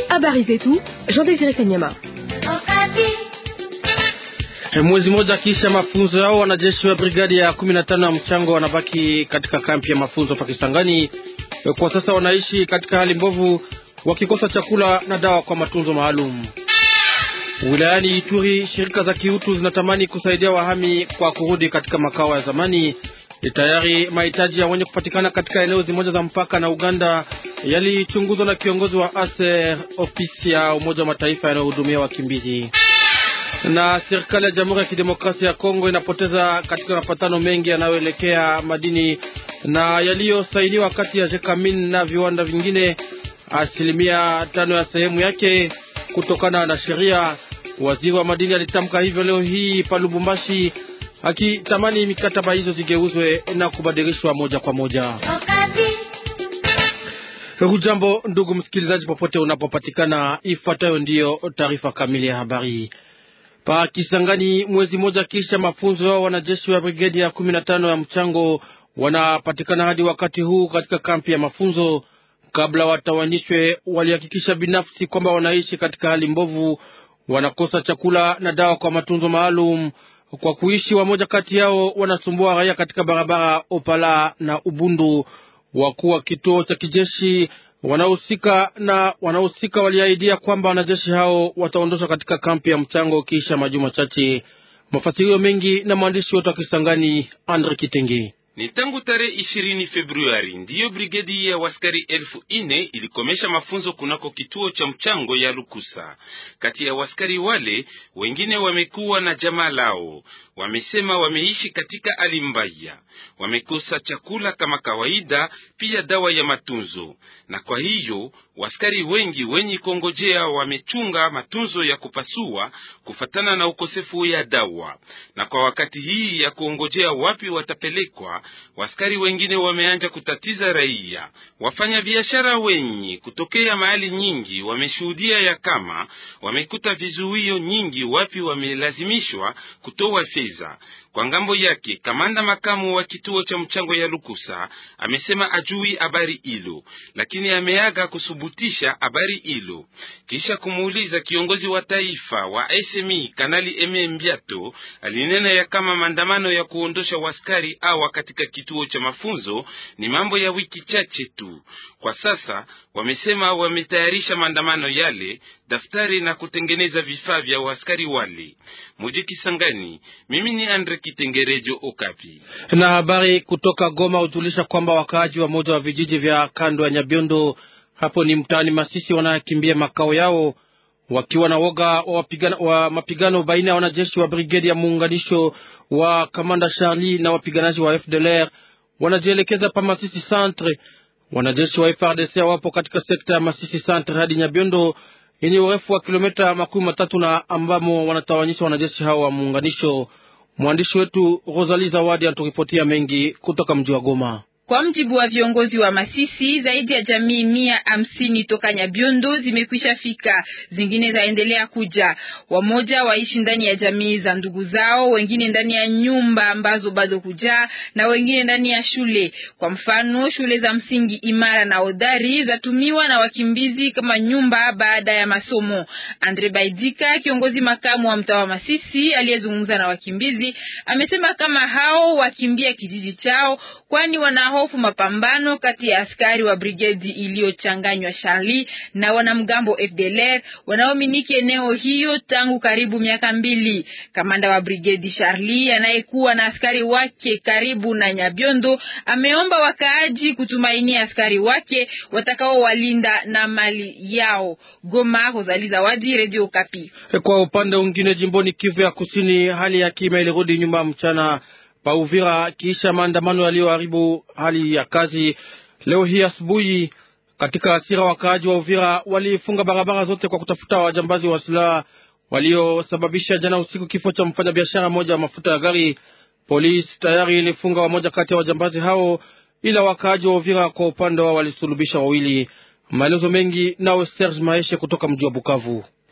Habari zetu Jean Desire Kanyama. Mwezi mmoja kisha mafunzo yao, wanajeshi wa brigadi ya kumi na tano ya mchango wanabaki katika kampi ya mafunzo Pakistangani. Kwa sasa wanaishi katika hali mbovu, wakikosa chakula na dawa kwa matunzo maalum. Wilayani Ituri, shirika za kiutu zinatamani kusaidia wahami kwa kurudi katika makao ya zamani. Tayari mahitaji ya wenye kupatikana katika eneo zimoja za mpaka na Uganda yalichunguzwa na kiongozi wa ASER, ofisi ya Umoja wa Mataifa yanayohudumia wakimbizi. Na serikali ya Jamhuri ya Kidemokrasia ya Kongo inapoteza katika mapatano mengi yanayoelekea madini na yaliyosainiwa kati ya Jekamin na viwanda vingine asilimia tano ya sehemu yake kutokana na sheria. Waziri wa madini alitamka hivyo leo hii pa Lubumbashi, akitamani mikataba hizo zigeuzwe na kubadilishwa moja kwa moja. Hujambo ndugu msikilizaji, popote unapopatikana, ifuatayo ndiyo taarifa kamili ya habari. Pa Kisangani, mwezi mmoja kisha mafunzo yao, wanajeshi wa brigedi ya kumi na tano ya mchango wanapatikana hadi wakati huu katika kampi ya mafunzo. Kabla watawanyishwe, walihakikisha binafsi kwamba wanaishi katika hali mbovu, wanakosa chakula na dawa kwa matunzo maalum. Kwa kuishi, wamoja kati yao wanasumbua raia katika barabara Opala na Ubundu. Wakuu wa kituo cha kijeshi wanaohusika na wanaohusika waliahidia kwamba wanajeshi hao wataondoshwa katika kampi ya mchango kisha majuma chache. Mafasirio mengi na mwandishi wetu wa Kisangani Andre Kitenge. Ni tangu tarehe ishirini Februari ndiyo brigedi ya waskari elfu ine ilikomesha mafunzo kunako kituo cha mchango ya Lukusa. Kati ya waskari wale wengine wamekuwa na jamaa lao, wamesema wameishi katika hali mbaya, wamekosa chakula kama kawaida, pia dawa ya matunzo, na kwa hiyo waskari wengi wenye kongojea wamechunga matunzo ya kupasua kufatana na ukosefu ya dawa, na kwa wakati hii ya kuongojea wapi watapelekwa waskari wengine wameanja kutatiza raia. Wafanya biashara wenye kutokea mahali nyingi wameshuhudia ya kama wamekuta vizuio nyingi wapi wamelazimishwa kutoa fedha. Kwa ngambo yake, kamanda makamu wa kituo cha mchango ya Lukusa amesema ajui habari hilo, lakini ameaga kusubutisha habari hilo kisha kumuuliza kiongozi wa taifa wa SMI Kanali Eme Mbiato alinena ya kama maandamano ya kuondosha waskari awa katika kituo cha mafunzo ni mambo ya wiki chache tu. Kwa sasa wamesema wametayarisha maandamano yale, daftari na kutengeneza vifaa vya waskari wale. Muji Kisangani, mimi ni Andre Kitengerejo Okapi. Na habari kutoka Goma hujulisha kwamba wakaaji wa moja wa vijiji vya kando ya Nyabiondo hapo ni mtaani Masisi wanakimbia makao yao wakiwa na woga wa, wapigana, wa mapigano baina ya wanajeshi wa brigedi ya muunganisho wa kamanda Charlie na wapiganaji wa FDLR wanajielekeza pa Masisi Centre. Wanajeshi wa FRDC wapo katika sekta ya Masisi Centre hadi Nyabiondo yenye urefu wa kilomita makumi matatu na ambamo wanatawanyisha wanajeshi hao wa muunganisho. Mwandishi wetu Rosalie Zawadi anaturipotia mengi kutoka mji wa Goma. Kwa mjibu wa viongozi wa Masisi, zaidi ya jamii mia hamsini toka Nyabiondo zimekwisha fika, zingine zaendelea kuja. Wamoja waishi ndani ya jamii za ndugu zao, wengine ndani ya nyumba ambazo bado kujaa, na wengine ndani ya shule. Kwa mfano, shule za msingi imara na hodari zatumiwa na wakimbizi kama nyumba baada ya masomo. Andre Baidika, kiongozi makamu wa mtaa wa Masisi aliyezungumza na wakimbizi, amesema kama hao wakimbia kijiji chao, kwani wana hofu mapambano kati ya askari wa brigedi iliyochanganywa Charlie na wanamgambo FDLR wanaomiliki eneo hiyo tangu karibu miaka mbili. Kamanda wa brigedi Charlie anayekuwa na askari wake karibu na Nyabiondo ameomba wakaaji kutumainia askari wake watakaowalinda na mali yao. Goma, Rosali Zawadi, Radio Kapi. Kwa upande mwingine, jimboni Kivu ya Kusini, hali ya kima ilirudi nyuma mchana pa Uvira kisha maandamano yaliyoharibu hali ya kazi leo hii asubuhi. Katika hasira, wakaaji wa Uvira walifunga barabara zote kwa kutafuta wajambazi wa silaha waliosababisha jana usiku kifo cha mfanyabiashara mmoja wa mafuta ya gari. Polisi tayari ilifunga wamoja kati ya wajambazi hao, ila wakaaji wa Uvira kwa upande wao walisulubisha wawili. Maelezo mengi nawe Serge Maeshe kutoka mji wa Bukavu.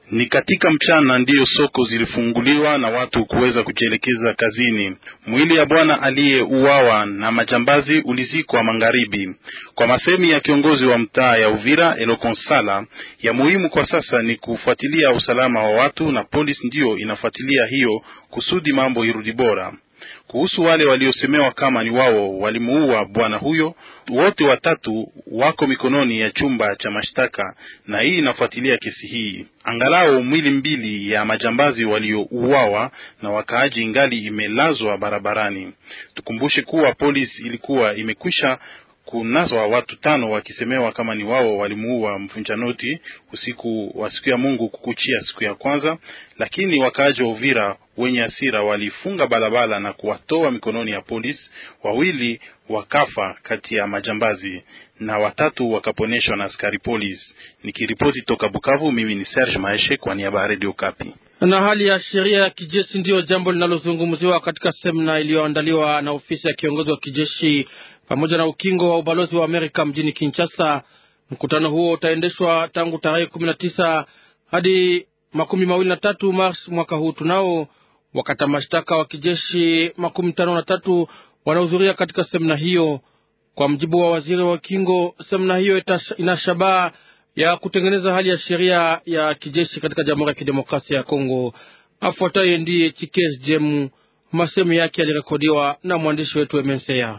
Ni katika mchana ndiyo soko zilifunguliwa na watu kuweza kujielekeza kazini. Mwili ya bwana aliyeuawa na majambazi ulizikwa magharibi. Kwa masemi ya kiongozi wa mtaa ya Uvira Elokonsala, ya muhimu kwa sasa ni kufuatilia usalama wa watu na polisi ndiyo inafuatilia hiyo kusudi mambo irudi bora. Kuhusu wale waliosemewa kama ni wao walimuua bwana huyo, wote watatu wako mikononi ya chumba cha mashtaka, na hii inafuatilia kesi hii. Angalau mwili mbili ya majambazi waliouawa na wakaaji ingali imelazwa barabarani. Tukumbushe kuwa polisi ilikuwa imekwisha kunaswa watu tano wakisemewa kama ni wao walimuua mvunja noti usiku wa siku ya Mungu kukuchia siku ya kwanza, lakini wakaaji wa Uvira wenye hasira walifunga barabara na kuwatoa mikononi ya polisi. Wawili wakafa kati ya majambazi na watatu wakaponeshwa na askari polisi. Nikiripoti toka Bukavu, mimi ni Serge Maeshe kwa niaba ya Radio Kapi. Na hali ya sheria ya kijeshi ndiyo jambo linalozungumziwa katika semina iliyoandaliwa na ofisi ya kiongozi wa kijeshi pamoja na ukingo wa ubalozi wa Amerika mjini Kinshasa. Mkutano huo utaendeshwa tangu tarehe kumi na tisa hadi makumi mawili na tatu Mars mwaka huu. Tunao wakata mashtaka wa kijeshi makumi tano na tatu wanahudhuria katika semina hiyo. Kwa mjibu wa waziri wa ukingo, semina hiyo ina shabaha ya kutengeneza hali ya sheria ya kijeshi katika Jamhuri ya Kidemokrasia ya Kongo. Afuataye ndiye Chikes Jemu, masemu yake yalirekodiwa na mwandishi wetu Emensea.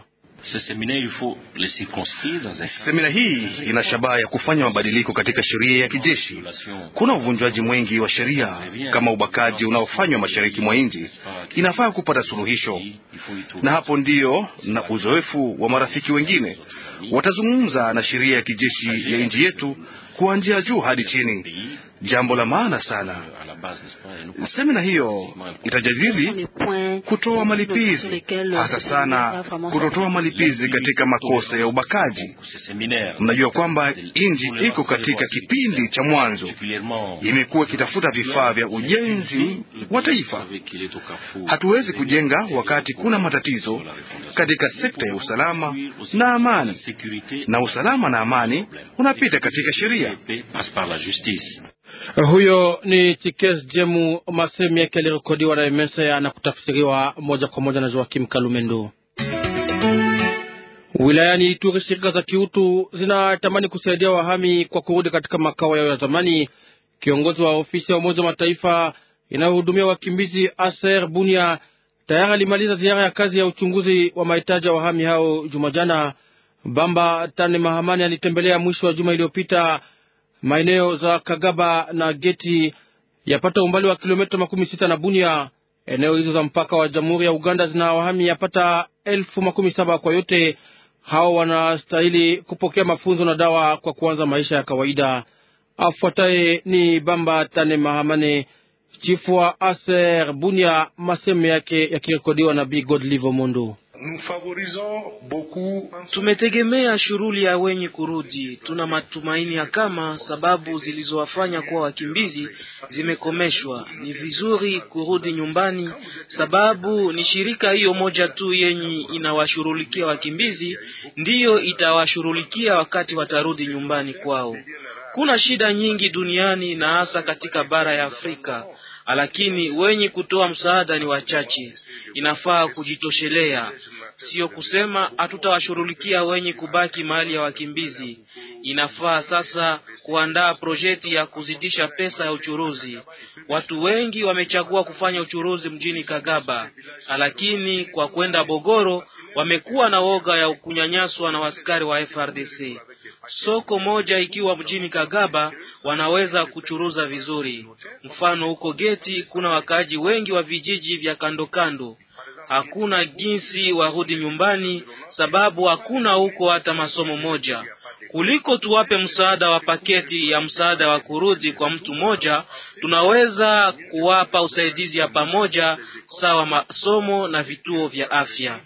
Semina hii ina shabaha ya kufanya mabadiliko katika sheria ya kijeshi. Kuna uvunjwaji mwingi wa sheria kama ubakaji unaofanywa mashariki mwa nchi, inafaa kupata suluhisho, na hapo ndiyo na uzoefu wa marafiki wengine watazungumza na sheria ya kijeshi ya nchi yetu kuanzia juu hadi chini, jambo la maana sana. Semina hiyo itajadili kutoa malipizi, hasa sana kutotoa malipizi katika makosa ya ubakaji. Mnajua kwamba nchi iko katika kipindi cha mwanzo, imekuwa ikitafuta vifaa vya ujenzi wa taifa. Hatuwezi kujenga wakati kuna matatizo katika sekta ya usalama na amani, na usalama na amani unapita katika sheria. Huyo ni Chikes Jemu, masemi yake yalirekodiwa na Emesea na kutafsiriwa moja kwa moja na Joakim Kalumendo. Wilayani Ituri, shirika za kiutu zinatamani kusaidia wahami kwa kurudi katika makao yao ya zamani. Kiongozi wa ofisi ya Umoja wa Mataifa inayohudumia wakimbizi Aser Bunia tayari alimaliza ziara ya kazi ya uchunguzi wa mahitaji ya wahami hao juma jana. Bamba Tane Mahamani alitembelea mwisho wa juma iliyopita maeneo za Kagaba na Geti yapata umbali wa kilomita makumi sita na Bunia. Eneo hizo za mpaka wa Jamhuri ya Uganda zina wahami yapata elfu makumi saba kwa yote. Hao wanastahili kupokea mafunzo na dawa kwa kuanza maisha ya kawaida. Afuataye ni Bamba Tane Mahamane, chifu wa Aser Bunia, masemo yake yakirekodiwa na Bi Godlivo Mondo. Tumetegemea shughuli ya wenye kurudi. Tuna matumaini ya kama sababu zilizowafanya kuwa wakimbizi zimekomeshwa, ni vizuri kurudi nyumbani, sababu ni shirika hiyo moja tu yenye inawashughulikia wakimbizi ndiyo itawashughulikia wakati watarudi nyumbani kwao. Kuna shida nyingi duniani na hasa katika bara ya Afrika lakini wenye kutoa msaada ni wachache. Inafaa kujitoshelea, sio kusema hatutawashughulikia wenye kubaki mahali ya wakimbizi. Inafaa sasa kuandaa projekti ya kuzidisha pesa ya uchuruzi. Watu wengi wamechagua kufanya uchuruzi mjini Kagaba, lakini kwa kwenda Bogoro wamekuwa na woga ya kunyanyaswa na askari wa FRDC. Soko moja ikiwa mjini Kagaba wanaweza kuchuruza vizuri. Mfano huko Geti kuna wakaaji wengi wa vijiji vya kando kando, hakuna jinsi warudi nyumbani, sababu hakuna huko hata masomo moja. Kuliko tuwape msaada wa paketi ya msaada wa kurudi kwa mtu mmoja, tunaweza kuwapa usaidizi ya pamoja sawa masomo na vituo vya afya.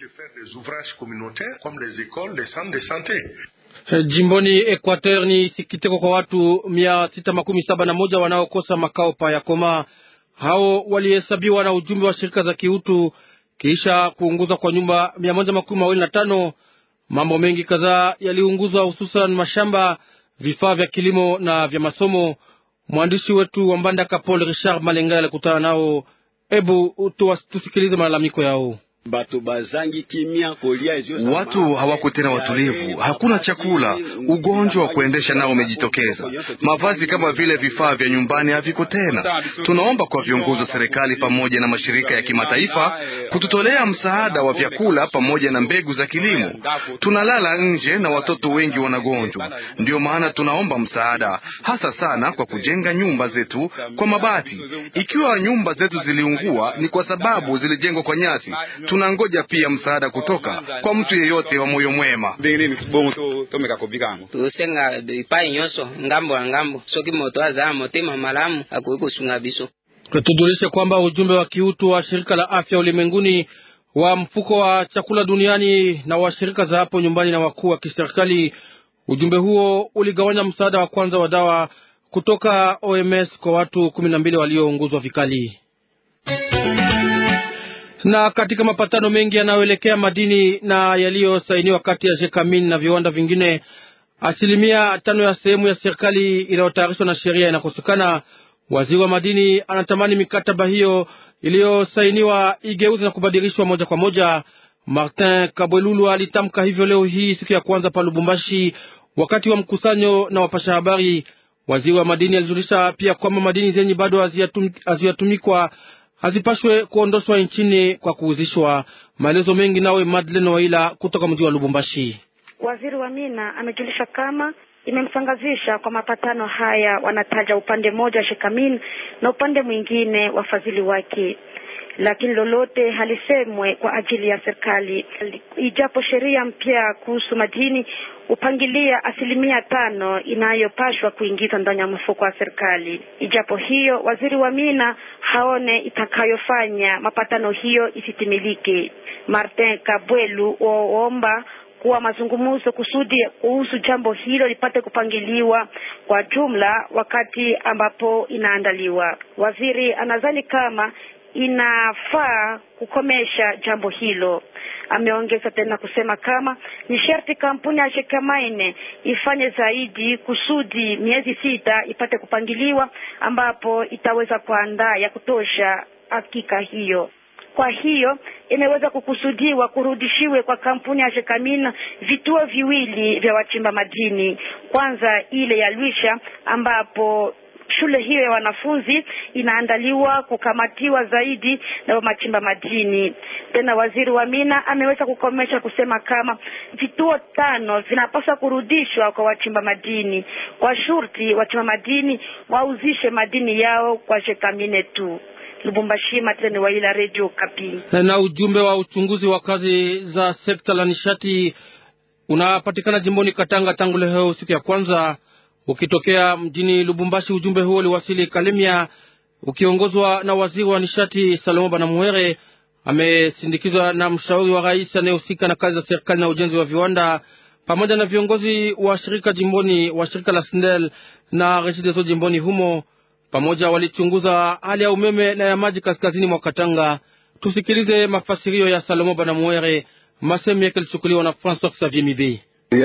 Jimboni Equateur ni sikitiko kwa watu mia sita makumi saba na moja wanaokosa makao pa Yakoma. Hao walihesabiwa na ujumbe wa shirika za kiutu kisha kuunguzwa kwa nyumba mia moja makumi mawili na tano. Mambo mengi kadhaa yaliunguzwa, hususan mashamba, vifaa vya kilimo na vya masomo. Mwandishi wetu wa Mbandaka Paul Richard Malenga alikutana nao. Hebu tusikilize malalamiko yao. Watu hawako tena watulivu, hakuna chakula, ugonjwa wa kuendesha nao umejitokeza. Mavazi kama vile vifaa vya nyumbani haviko tena. Tunaomba kwa viongozi wa serikali pamoja na mashirika ya kimataifa kututolea msaada wa vyakula pamoja na mbegu za kilimo. Tunalala nje na watoto wengi wanagonjwa, ndiyo maana tunaomba msaada, hasa sana kwa kujenga nyumba zetu kwa mabati. Ikiwa nyumba zetu ziliungua, ni kwa sababu zilijengwa kwa nyasi. Tunangoja pia msaada kutoka kwa mtu yeyote wa moyo mwema. tusenga ipai nyonso ngambo ya ngambo soki moto azaa motema malamu akoki kosunga biso Tujulishe kwamba ujumbe wa kiutu wa shirika la afya ulimwenguni wa mfuko wa chakula duniani na wa shirika za hapo nyumbani na wakuu wa kiserikali, ujumbe huo uligawanya msaada wa kwanza wa dawa kutoka OMS kwa watu kumi na mbili waliounguzwa vikali na katika mapatano mengi yanayoelekea madini na yaliyosainiwa kati ya Jekamin na viwanda vingine, asilimia tano ya sehemu ya serikali inayotayarishwa na sheria inakosekana. Waziri wa madini anatamani mikataba hiyo iliyosainiwa igeuze na kubadilishwa moja kwa moja. Martin Kabwelulu alitamka hivyo leo hii siku ya kwanza pa Lubumbashi wakati wa mkusanyo na wapasha habari. Waziri wa madini alijulisha pia kwamba madini zenye bado haziyatumikwa hazipashwe kuondoshwa nchini kwa kuuzishwa. Maelezo mengi nawe Madeleine Waila kutoka mji wa Lubumbashi. Waziri wa mina amejulisha kama imemsangazisha kwa mapatano haya, wanataja upande mmoja Shekamin na upande mwingine wafadhili wake, lakini lolote halisemwe kwa ajili ya serikali, ijapo sheria mpya kuhusu madini upangilia asilimia tano inayopashwa kuingizwa ndani ya mfuko wa serikali. Ijapo hiyo, waziri wa mina haone itakayofanya mapatano hiyo isitimilike. Martin Kabwelu waomba kuwa mazungumzo kusudi kuhusu jambo hilo lipate kupangiliwa kwa jumla wakati ambapo inaandaliwa. Waziri anadhani kama inafaa kukomesha jambo hilo. Ameongeza tena kusema kama ni sharti kampuni ya Shekamaine ifanye zaidi kusudi miezi sita ipate kupangiliwa, ambapo itaweza kuandaa ya kutosha hakika hiyo. Kwa hiyo imeweza kukusudiwa kurudishiwe kwa kampuni ya Shekamina vituo viwili vya wachimba madini, kwanza ile ya Lwisha ambapo shule hiyo ya wanafunzi inaandaliwa kukamatiwa zaidi na machimba madini. Tena waziri wa mina ameweza kukomesha kusema kama vituo tano vinapaswa kurudishwa kwa wachimba madini kwa shurti wachimba madini wauzishe madini yao kwa Shekamine tu. Lubumbashi, Matene Waila, Radio Kapi. Na ujumbe wa uchunguzi wa kazi za sekta la nishati unapatikana jimboni Katanga tangu leo siku ya kwanza ukitokea mjini Lubumbashi. Ujumbe huo uliwasili Kalemia ukiongozwa na waziri wa nishati Salomo Banamuhere. Amesindikizwa na mshauri wa rais anayehusika na kazi za serikali na ujenzi wa viwanda pamoja na viongozi wa shirika jimboni wa shirika la SNEL na Regideso jimboni humo. Pamoja walichunguza hali ya umeme na ya maji kaskazini mwa Katanga. Tusikilize mafasirio ya Salomo Banamuhere, masemi yake yalichukuliwa na Francois Xavier Mibe.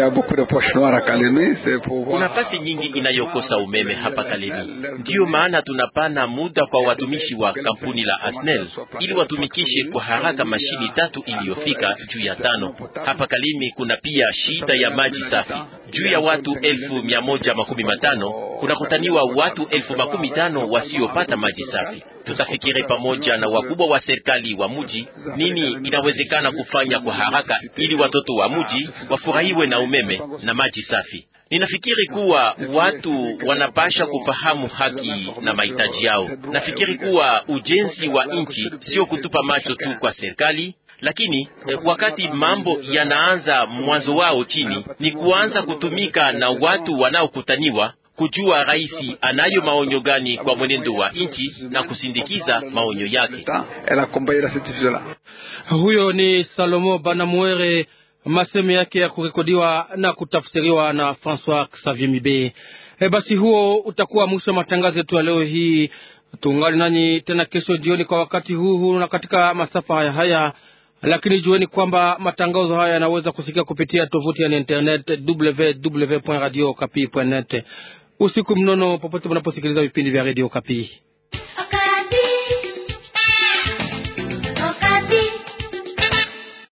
Kuna fasi nyingi inayokosa umeme hapa Kalemi, ndiyo maana tunapana muda kwa watumishi wa kampuni la Asnel ili watumikishe kwa haraka mashini tatu iliyofika juu ya tano. Hapa Kalemi kuna pia shida ya maji safi. Juu ya watu elfu mia moja makumi matano kunakutaniwa watu elfu makumi tano wasiopata maji safi. Tutafikiri pamoja na wakubwa wa serikali wa muji nini inawezekana kufanya kwa haraka ili watoto wa muji wafurahiwe na umeme na maji safi. Ninafikiri kuwa watu wanapasha kufahamu haki na mahitaji yao. Nafikiri kuwa ujenzi wa nchi sio kutupa macho tu kwa serikali, lakini wakati mambo yanaanza mwanzo wao chini, ni kuanza kutumika na watu wanaokutaniwa kujua rais anayo maonyo gani kwa mwenendo wa nchi na kusindikiza maonyo yake. Huyo ni Salomo Banamuere, maseme yake ya kurekodiwa na kutafsiriwa na Francois Xavier Mibe. E, basi huo utakuwa mwisho wa matangazo yetu ya leo hii. Tuungane nanyi tena kesho jioni kwa wakati huu huu na katika masafa haya haya, lakini jueni kwamba matangazo haya yanaweza kusikia kupitia tovuti ya internet www.radiokapi.net. Usiku mnono popote mnaposikiliza vipindi vya Radio Kapi.